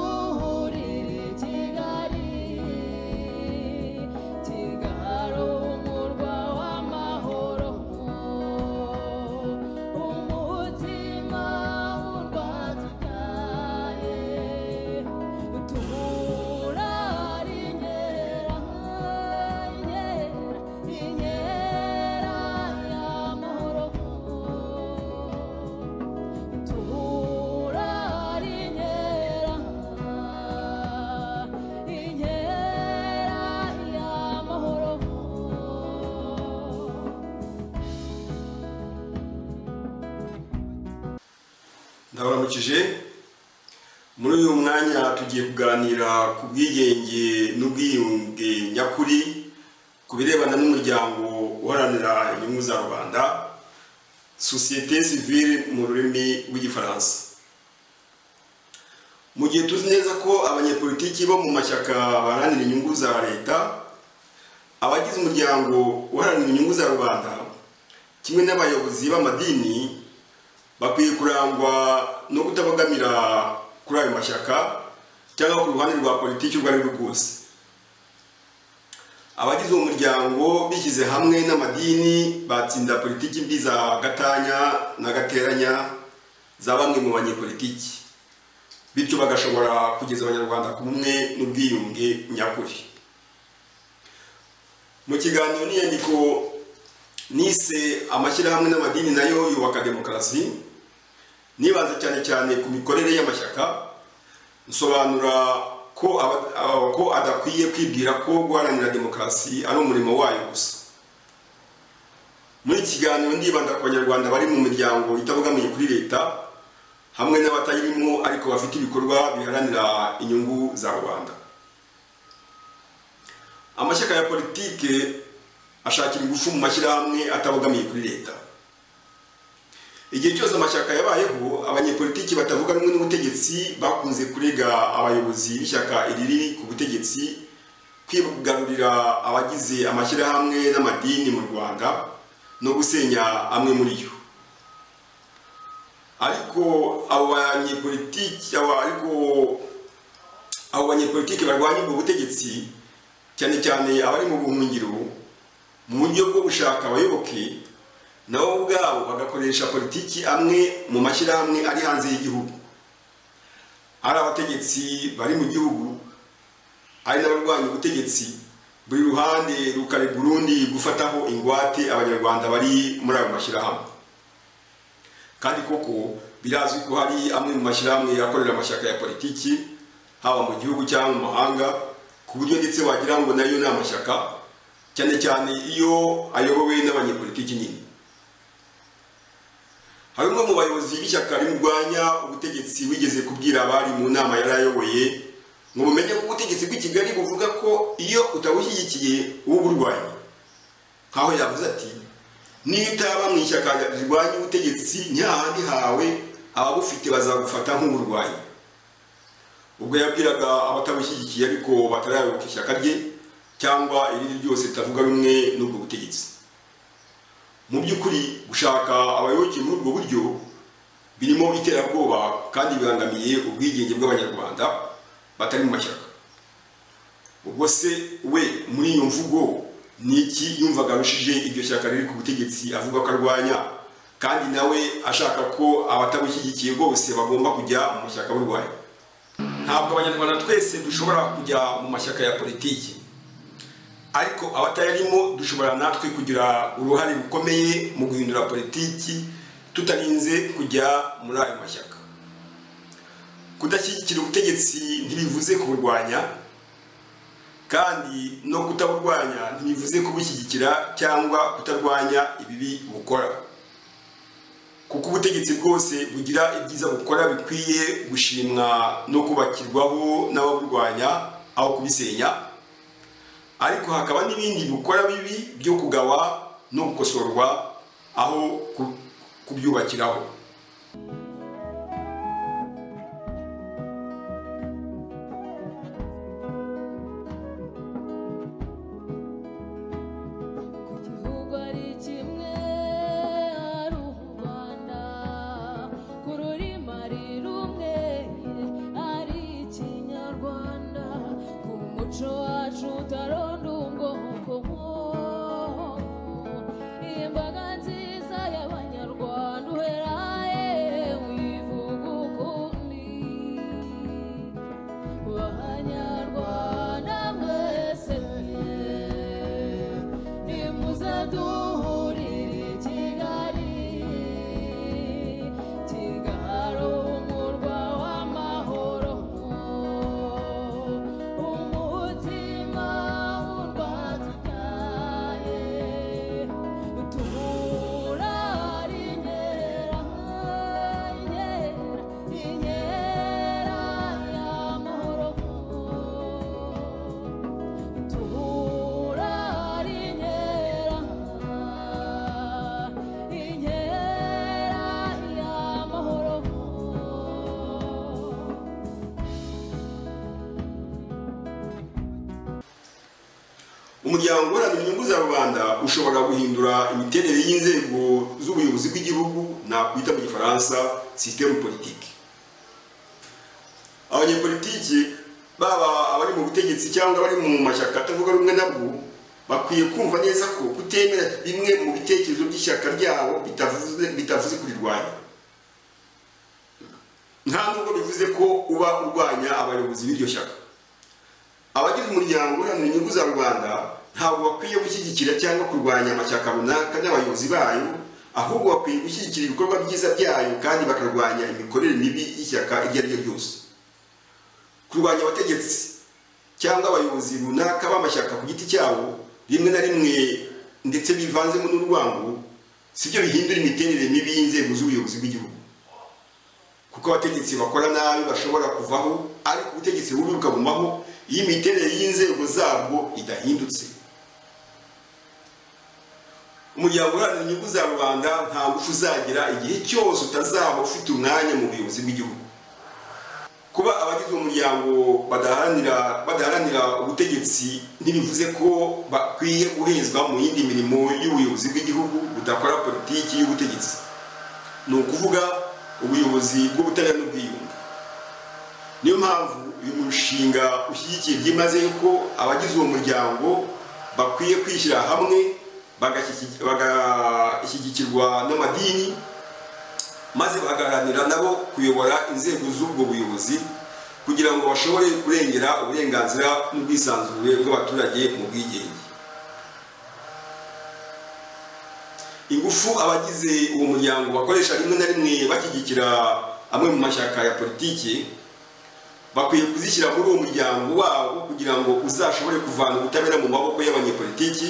duhurire kigali kigali umurwa w'amahoro umutima urwatubyaye duhura ari inkera inkera inkera y'amahoro turari inkera inkera y'amahoro ndabaramukije muri uyu mwanya tugiye kuganira ku bwigenge n'ubwiyunge nyakuri ku birebana n'umuryango uharanira inyungu za rubanda sosiyete sivire mu rurimi rw'igifaransa mu gihe tuzi neza ko abanyepolitiki bo mu mashyaka baharanira inyungu za leta abagize umuryango uharanira inyungu za rubanda kimwe n'abayobozi b'amadini bakwiye kurangwa no kutabagamira kuri ayo mashyaka cyangwa ku ruhande rwa politiki urwo ari rwo rwose abagize uwo muryango bishyize hamwe n'amadini batsinda politiki mbi za gatanya na gateranya za bamwe mu banyepolitiki bityo bagashobora kugeza abanyarwanda ku bumwe n'ubwiyunge nyakuri mu kiganiro n'inyandiko nise amashyirahamwe n'amadini nayo yubaka demokarasi nibaza cyane cyane ku mikorere y'amashyaka nsobanura ko aba- aba- ko adakwiye kwibwira ko guharanira demokarasi ari umurimo wayo gusa muri iki kiganiro ndibanda ku banyarwanda bari mu miryango itabogamiye kuri leta hamwe n'abatayirimo ariko bafite ibikorwa biharanira inyungu za rubanda amashyaka ya politike ashakira ingufu mu mashyirahamwe atabogamiye kuri leta igihe cyose amashyaka yabayeho abanyepolitiki batavuga rumwe n'ubutegetsi bakunze kurega abayobozi b'ishyaka iriri ku butegetsi kwigarurira abagize amashyirahamwe n'amadini mu rwanda no gusenya amwe muri yo ariko abo banyepolitiki abo- ariko abo banyepolitiki barwanya ubwo butegetsi cyane cyane abari mu buhungiro mu buryo bwo gushaka abayoboke nabo ubwabo bagakoresha politiki amwe mu mashyirahamwe ari hanze y'igihugu ari abategetsi bari mu gihugu ari n'abarwanya ubutegetsi buri ruhande rukarega urundi gufataho ingwate abanyarwanda bari muri ayo mashyirahamwe kandi koko birazwi ko hari amwe mu mashyirahamwe akorera amashyaka ya politiki haba mu gihugu cyangwa mu mahanga ku buryo ndetse wagira ngo nayo ni amashyaka cyane cyane iyo ayobowe n'abanyepolitiki nyine hari umwe mu bayobozi b'ishyaka rimurwanya ubutegetsi wigeze kubwira abari mu nama yari ayoboye ngo bumenye ko ubutegetsi bw'i kigali buvuga ko iyo utabushyigikiye uba uburwanya nkaho yavuze ati niyo utaba mu ishyaka rirwanya ubutegetsi ntihahandi hawe ababufite bazagufata nk'uburwayi ubwo yabwiraga abatabushyigikiye ariko batarayoboka ishyaka rye cyangwa irindi ryose ritavuga rumwe n'ubwo butegetsi mu by'ukuri gushaka abayoboke muri ubwo buryo birimo iterabwoba kandi bibangamiye ubwigenge bw'abanyarwanda batari mu mashyaka ubwo se we muri iyo mvugo ni iki yumvaga arushije iryo shyaka riri ku butegetsi avuga ko arwanya kandi nawe ashaka ko abatabushyigikiye bose bagomba kujya mu mashyaka burwanya ntabwo abanyarwanda twese dushobora kujya mu mashyaka ya politiki ariko abatayarimo dushobora natwe kugira uruhare rukomeye mu guhindura politiki tutarinze kujya muri ayo mashyaka kudashyigikira ubutegetsi ntibivuze kuburwanya kandi no kutaburwanya ntibivuze kubushyigikira cyangwa kutarwanya ibibi bukora kuko ubutegetsi bwose bugira ibyiza bukora bikwiye gushimwa no kubakirwaho n'ababurwanya aho kubisenya ariko hakaba n'ibindi bukora bibi byo kugawa no gukosorwa aho ku- kubyubakiraho igihugu ari kimwe ari u rwanda ku rurimi ari rumwe ari iki umuryango uharanira inyungu za rubanda ushobora guhindura imiterere y'inzego z'ubuyobozi bw'igihugu nakwita mu gifaransa sisitemu politiki abanyepolitiki baba abari mu butegetsi cyangwa abari mu mashyaka atavuga rumwe nabwo bakwiye kumva neza ko kutemera bimwe mu bitekerezo by'ishyaka ryabo bitavuze bitavuze kurirwanya nta nubwo bivuze ko uba urwanya abayobozi b'iryo shyaka abagize umuryango uharanira inyungu za rubanda ntabwo bakwiye gushyigikira cyangwa kurwanya amashyaka runaka n'abayobozi bayo ahubwo bakwiye gushyigikira ibikorwa byiza byayo kandi bakarwanya imikorere mibi y'ishyaka iryo ari ryo ryose kurwanya abategetsi cyangwa abayobozi runaka b'amashyaka ku giti cyabo rimwe na rimwe ndetse bivanzemo n'urwango sibyo bihindura imiterere mibi y'inzego z'ubuyobozi bw'igihugu kuko abategetsi bakora nabi bashobora kuvaho ariko ubutegetsi bubi bukagumaho iyo imiterere y'inzego zabwo idahindutse umuryango uharanira inyungu za rubanda nta ngufu uzagira igihe cyose utazaba ufite umwanya mu buyobozi bw'igihugu kuba abagize uwo muryango badaharanira badaharanira ubutegetsi ntibivuze ko bakwiye guhezwa mu yindi mirimo y'ubuyobozi bw'igihugu budakora politiki y'ubutegetsi ni ukuvuga ubuyobozi bw'ubutabera n'ubwiyunge niyo mpamvu uyu mushinga ushyigikiye byimazeyo ko abagize uwo muryango bakwiye kwishyira hamwe bagashyigi- bagashyigikirwa n'amadini maze bagaharanira nabo kuyobora inzego z'ubwo buyobozi kugira ngo bashobore kurengera uburenganzira n'ubwisanzure bw'abaturage mu bwigenge ingufu abagize uwo muryango bakoresha rimwe na rimwe bashyigikira amwe mu mashyaka ya politiki bakwiye kuzishyira muri uwo muryango wabo kugira ngo uzashobore kuvana ubutabera mu maboko y'abanyepolitiki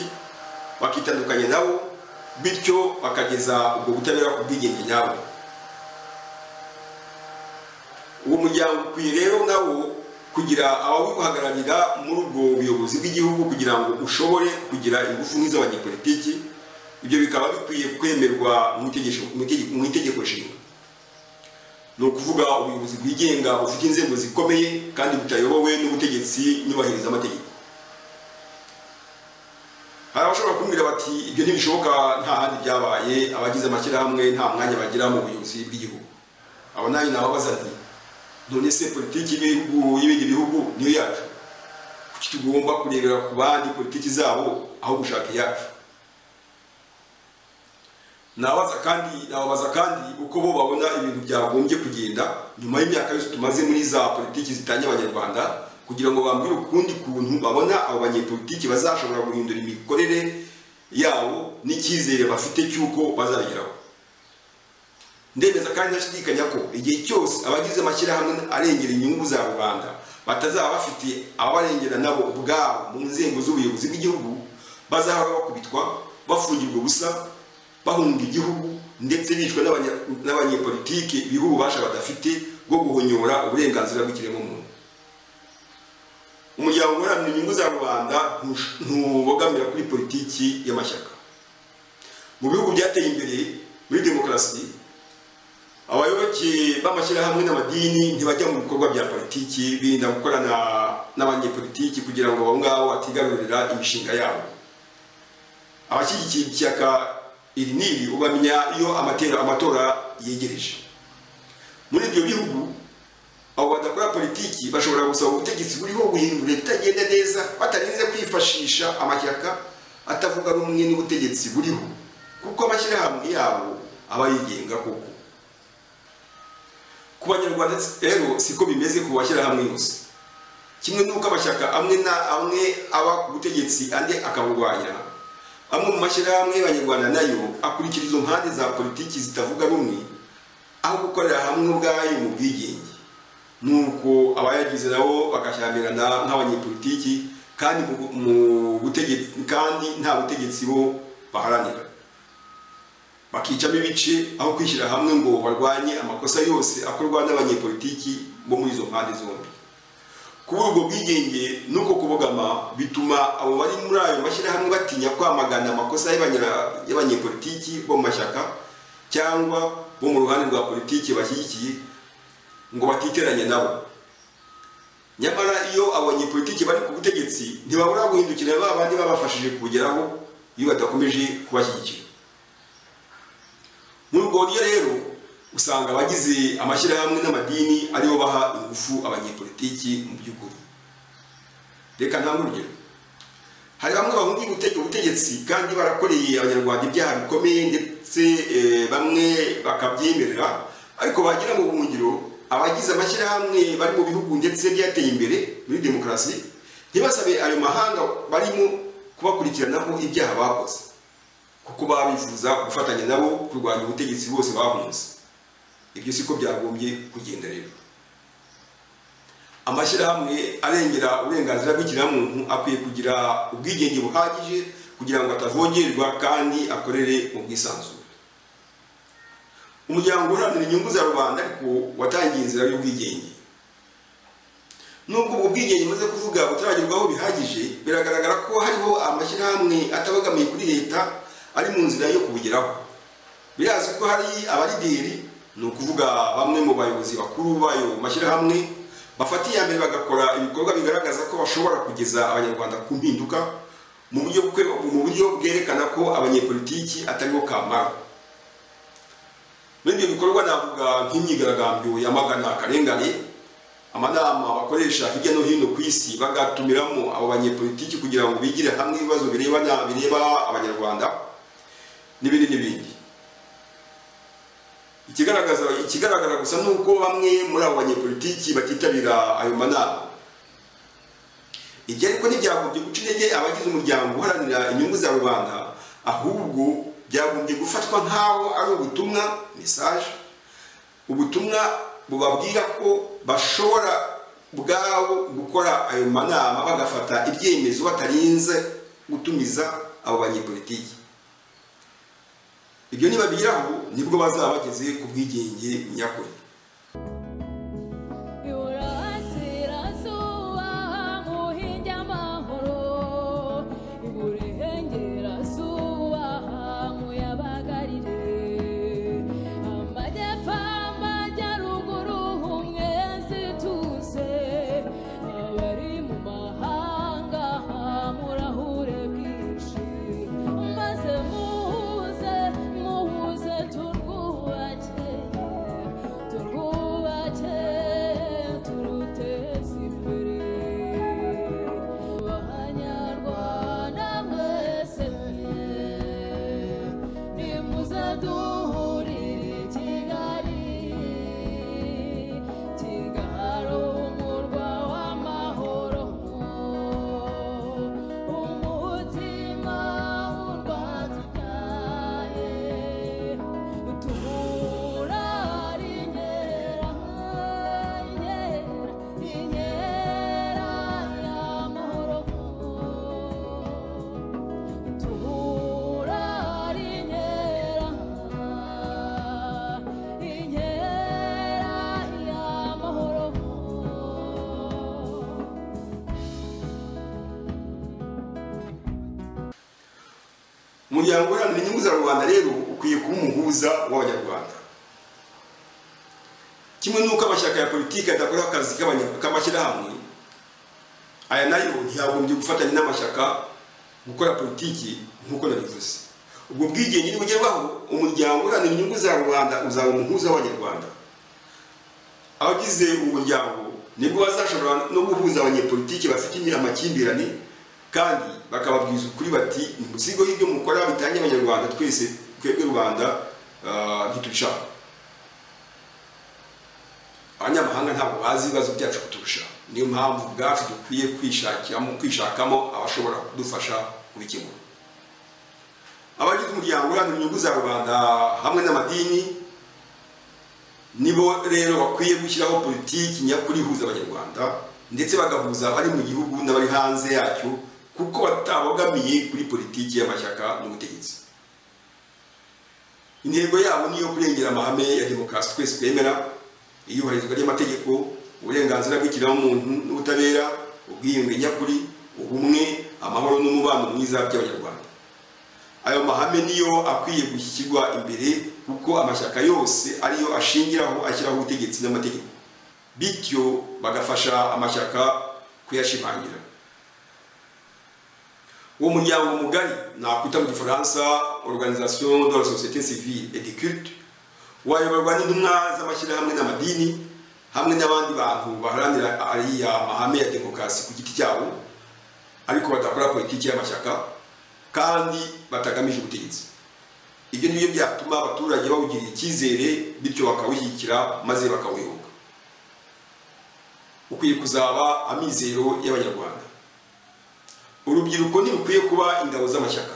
bakitandukanya nabo bityo bakageza ubwo butabera ku bwigenge nyabwo uwo muryango ukwiye rero nawo kugira abawuhagararira muri ubwo buyobozi bw'igihugu kugira ngo ushobore kugira ingufu nk'iz'abanyepolitiki ibyo bikaba bikwiye kwemerwa mu itegeko- mu itegeko- mu itegeko nshinga ni ukuvuga ubuyobozi bwigenga bufite inzego zikomeye kandi butayobowe n'ubutegetsi nyubahiriza amategeko hari abashobora kumbwira bati ibyo ntibishoboka nta handi byabaye abagize amashyirahamwe nta mwanya bagira mu buyobozi bw'igihugu abo nayo nababaza nti none se politiki y'ibihugu y'ibindi bihugu niyo yacu kuki tugomba kurebera ku bandi politiki zabo aho gushaka iyacu nabaza kandi nababaza kandi uko bo babona ibintu byagombye kugenda nyuma y'imyaka yose tumaze muri za politiki zitanye abanyarwanda kugira ngo bambwire ukundi kuntu babona abo banyepolitiki bazashobora guhindura imikorere yabo n'icyizere bafite cy'uko bazabigeraho ndemeza kandi ntashidikanya ko igihe cyose abagize amashyirahamwe arengera inyungu za rubanda batazaba bafite abarengera nabo ubwabo mu nzego z'ubuyobozi bw'igihugu bazahora bakubitwa bafungirwa ubusa bahunga igihugu ndetse bicwa n'abanya- n'abanyepolitiki biha ububasha badafite bwo guhonyora uburenganzira bw'ikiremwamuntu umuryango uharanira inyungu za rubanda ntush- ntubogamira kuri politiki y'amashyaka mu bihugu byateye imbere muri demokarasi abayoboke b'amashyirahamwe n'amadini ntibajya mu bikorwa bya politiki birinda gukorana n'abanyepolitiki kugira ngo abo ngabo batigarurira imishinga yabo abashyigikiye ishyaka iri n'iri ubamenya iyo amatera amatora yegereje muri ibyo bihugu abo badakora politiki bashobora gusaba ubutegetsi buriho guhindura ibitagenda neza batarinze kwifashisha amashyaka atavuga rumwe n'ubutegetsi buriho kuko amashyirahamwe yabo aba yigenga koko ku banyarwanda rero siko bimeze ku bashyirahamwe yose kimwe n'uko amashyaka amwe na amwe aba ku butegetsi andi akaburwanya amwe mu mashyirahamwe y'abanyarwanda nayo akurikira izo mpande za politiki zitavuga rumwe aho gukorera hamwe ubwayo mu bwigenge nuko abayagize nabo bagashyamirana nk'abanyepolitiki kandi mu gu- mu butegetsi kandi nta butegetsi bo baharanira bakicamo ibice aho kwishyira hamwe ngo barwanye amakosa yose akorwa n'abanyepolitiki bo muri izo mpande zombi kubura ubwo bwigenge n'uko kubogama bituma abo bari muri ayo mashyirahamwe batinya kwamagana amakosa y'abanyera- y'abanyepolitiki bo mu mashyaka cyangwa bo mu ruhande rwa politiki bashyigikiye ngo batiteranya nabo nyamara iyo abanyepolitiki bari ku butegetsi ntibabura guhindukirira ba bandi babafashije kubugeraho iyo badakomeje kubashyigikira muri urwo buryo rero usanga abagize amashyirahamwe n'amadini aribo baha ingufu abanyepolitiki mu by'ukuri reka nta urugero hari bamwe bahungiye gutega ubutegetsi kandi barakoreye abanyarwanda ibyaha bikomeye ndetse eh, bamwe bakabyemerera ariko bagira mu buhungiro abagize amashyirahamwe bari mu bihugu ndetse byateye imbere muri demokarasi ntibasabe ayo mahanga barimo kubakurikiranaho ibyaha bakoze kuko baba bifuza gufatanya nabo kurwanya ubutegetsi bose bahunze ibyo siko byagombye kugenda rero amashyirahamwe arengera uburenganzira bw'ikiremwamuntu akwiye kugira ubwigenge buhagije kugira ngo atavogerwa kandi akorere mu bwisanzure umuryango uharanira inyungu za rubanda ariko watangiye inzira y'ubwigenge nubwo ubwo bwigenge umaze kuvuga butaragerwaho bihagije biragaragara ko hariho amashyirahamwe atabogamiye kuri leta ari mu nzira yo kubugeraho birazwi ko hari abarideri ni ukuvuga bamwe mu bayobozi bakuru b'ayo mashyirahamwe bafata iya mbere bagakora ibikorwa bigaragaza ko bashobora kugeza abanyarwanda ku mpinduka mu buryo bwe- mu buryo bwerekana ko abanyepolitiki ataribo kamara muri ibyo bikorwa navuga nk'imyigaragambyo yamagana akarengane amanama bakoresha hirya no hino ku isi bagatumiramo abo banyepolitiki kugira ngo bigire hamwe ibibazo birebana bireba abanyarwanda n'ibindi n'ibindi ikigaragaza ikigaragara gusa ni uko bamwe muri abo banyepolitiki batitabira ayo manama ibyo ariko ntibyagombye guca intege abagize umuryango uharanira inyungu za rubanda ahubwo byagombye gufatwa nk'aho ari ubutumwa mesaje ubutumwa bubabwira ko bashobora ubwabo gukora ayo manama bagafata ibyemezo batarinze gutumiza abo banyepolitiki ibyo nibabigeraho nibwo bazaba bageze ku bwigenge nyakuri iburasirazuba muhinge amahoro iburengerazuba muyabagarire amajyepfo amajyaruguru umwezi tuze abari mu mahanga murahure bwinshi maze muhuze muhuze turwubake turwubake turuteze imbere banyarwanda mwese nimuze duhurire i kigali kigali umurwa w'amahoro umutima urwatubyaye tubura inkera inkera inkera y'amahoro tubura inkera inkera y'amahoro umuryango uharanira inyungu za rubanda rero ukwiye kuba umuhuza w'abanyarwanda kimwe n'uko amashyaka ya politiki adakora akazi k'abanya- k'amashyirahamwe aya nayo ntiyagombye gufatanya n'amashyaka gukora politiki nk'uko nabivuze ubwo bwigenge nibugerwaho umuryango uharanira inyungu za rubanda uzaba umuhuza w'abanyarwanda abagize umuryango nibwo bazashobora no guhuza abanyepolitiki bafite amakimbirane kandi bakababwiza ukuri bati umuzigo y'ibyo mukora bitange abanyarwanda twese twebwe rubanda ah, ntiturushaka abanyamahanga ntabwo bazi ibibazo byacu kuturusha niyo mpamvu ubwacu dukwiye kwishakamo kwishakamo abashobora kudufasha kubikemura abagize umuryango uharanira inyungu za rubanda hamwe n'amadini nibo rero bakwiye gushyiraho politiki nyakuri ihuza abanyarwanda ndetse bagahuza abari mu gihugu n'abari hanze yacyo kuko batabogamiye kuri politiki y'amashyaka n'ubutegetsi intego yabo ni iyo kurengera amahame ya demokarasi twese twemera iyubahirizwa ry'amategeko uburenganzira bw'ikiremwamuntu n'ubutabera ubwiyunge nyakuri ubumwe amahoro n'umubano mwiza by'abanyarwanda ayo mahame niyo akwiye gushyirwa imbere kuko amashyaka yose ariyo ashingiraho ashyiraho ubutegetsi n'amategeko bityo bagafasha amashyaka kuyashimangira uwo muryango mugari nakwita mu gifaransa organisation de la société civile et de culte wayoborwa n'intumwa z'amashyirahamwe n'amadini hamwe n'abandi bantu baharanira ariya mahame ya demokarasi ku giti cyabo ariko badakora politiki y'amashyaka kandi batagamije ubutegetsi ibyo ni byo byatuma abaturage bawugirira icyizere bityo bakawushyigikira maze bakawuyoboka ukwiye kuzaba amizero y'abanyarwanda urubyiruko ntirukwiye kuba ingabo z'amashyaka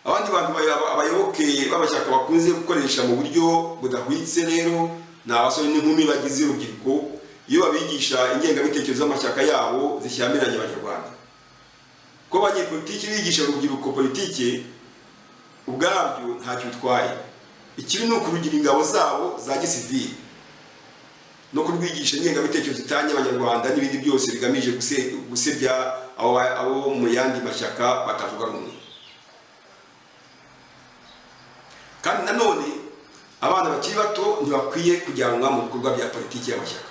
abandi bantu baya- abayoboke b'amashyaka bakunze gukoresha mu buryo budahwitse rero ni abasore n'inkumi bagize urubyiruko iyo babigisha ingengabitekerezo z'amashyaka yabo zishyamiranye abanyarwanda ko abanyepolitiki bigisha urubyiruko politike ubwabyo ntacyo bitwaye ikibi ni ukurugira ingabo zabo za gisivili no kurwigisha ingengabitekerezo itanye abanyarwanda n'ibindi byose bigamije guse- gusebya abo ba- abo mu yandi mashyaka batavuga rumwe kandi nanone abana bakiri bato ntibakwiye kujyanwa mu bikorwa bya politiki y'amashyaka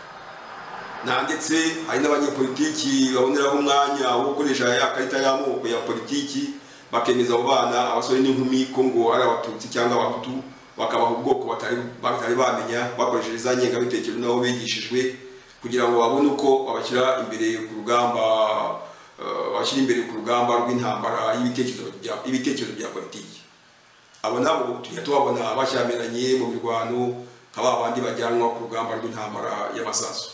na ndetse hari n'abanyepolitiki baboneraho umwanya wo gukoresha ya karita y'amoko ya politiki bakemeza abo bana abasore n'inkumi ko ngo ari abatutsi cyangwa abahutu bakabaha ubwoko batari batari bamenya bakoresheje za ngengabitekerezo nabo bigishijwe kugira ngo babone uko babashyira imbere ku rugamba eh, babashyira imbere ku rugamba rw'intambara y'ibitekerezo bya- y'ibitekerezo bya politiki abo nabo tujya tubabona bashyamiranye mu mirwano nka ba bandi bajyanwa ku rugamba rw'intambara y'amasasu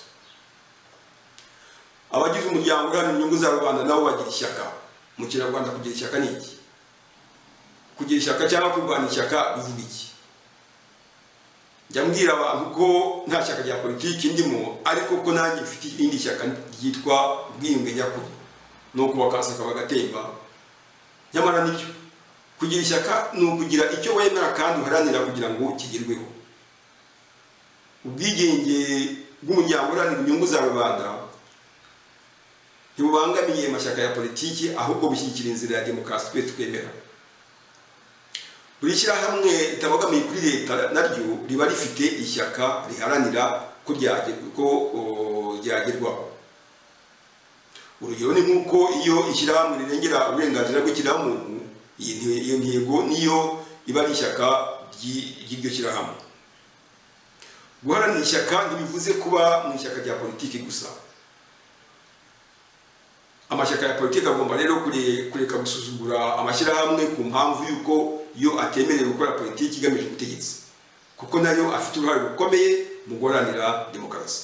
abagize umuryango uharanira inyungu za rubanda nabo bagira ishyaka mu kinyarwanda kugira ishyaka ni iki kugira ishyaka cyangwa kurwanya ishyaka bivuga iki njya mbwira abantu ko nta shyaka rya politiki ndimo ariko ko nanjye mfite irindi shyaka ryitwa ubwiyunge nyakuri ni ukubaka akasaka bagatemba nyamara nibyo kugira ishyaka ni ukugira icyo wemera kandi uharanira kugira ngo kigerweho ubwigenge bw'umuryango uharanira inyungu za rubanda ntibubangamiye amashyaka ya politiki ahubwo bushyigikira inzira ya demokarasi twe twemera buri shyirahamwe ritabogamiye kuri leta naryo riba rifite ishyaka riharanira ko ryagerwa- ko, o, ryagerwaho urugero ni nk'uko iyo ishyirahamwe rirengera uburenganzira bw'ikiremwamuntu iyi nte- iyo ntego niyo iba ari ishyaka ry'i- ry'iryo shyirahamwe guharanira ishyaka ntibivuze kuba mu ishyaka rya politiki gusa amashyaka ya politiki agomba rero kure- kureka gusuzugura amashyirahamwe ku mpamvu y'uko yo atemerewe gukora politiki igamije ubutegetsi kuko nayo afite uruhare rukomeye mu guharanira demokarasi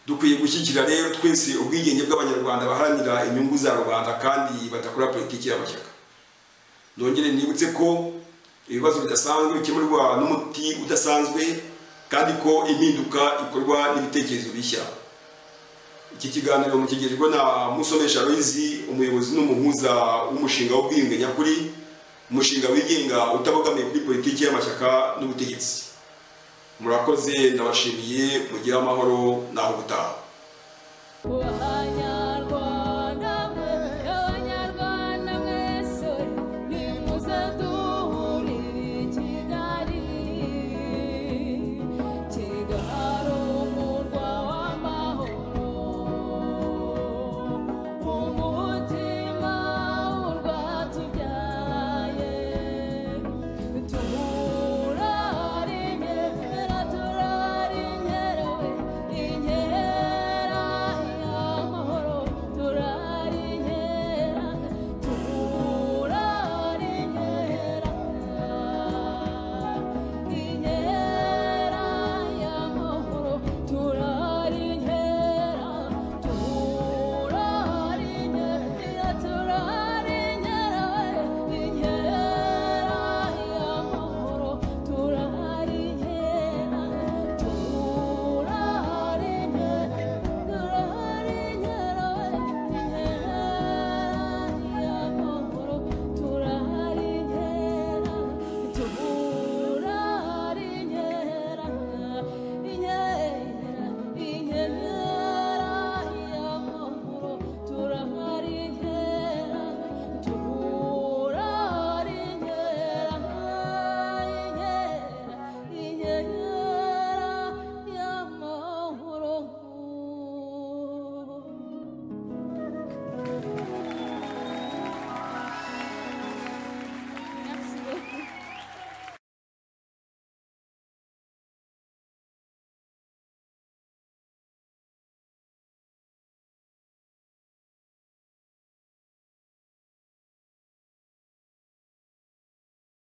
dukwiye gushyigikira rero twese ubwigenge bw'abanyarwanda baharanira inyungu za rubanda kandi badakora politiki y'amashyaka nongere nibutse ko ibibazo bidasanzwe bikemurwa n'umuti udasanzwe kandi ko impinduka ikorwa n'ibitekerezo bishya iki kiganiro mukigirijwe na musomesha Aloyizi umuyobozi n'umuhuza w'umushinga w'ubwiyunge nyakuri umushinga wigenga utabogamiye kuri politiki y'amashyaka n'ubutegetsi murakoze ndabashimiye mugire amahoro naho ubutaha Whoa.